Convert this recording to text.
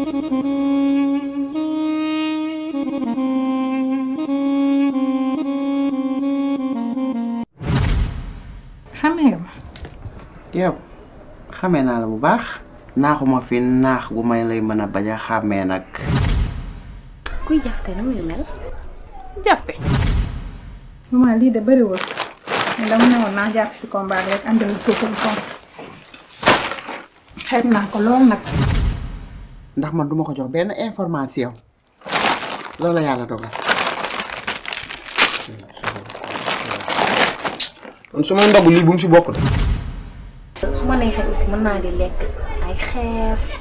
xamee nga ma yow xamee naa la bu baax naaxuma fi naax gu may lay mën a bañ a xàmmee nag kuy jafte nu muy mel jafte maman lii de bëriwul mais dama ne woon naa jàpp si combat bi rek andi la suukar koom xeeb naa ko lool nag ndax man duma ko jox benn information loolu la yàlla dogal kon su may ndog lii bu mu si bokk de su ma neexee aussi mën naa di lekk ay xeer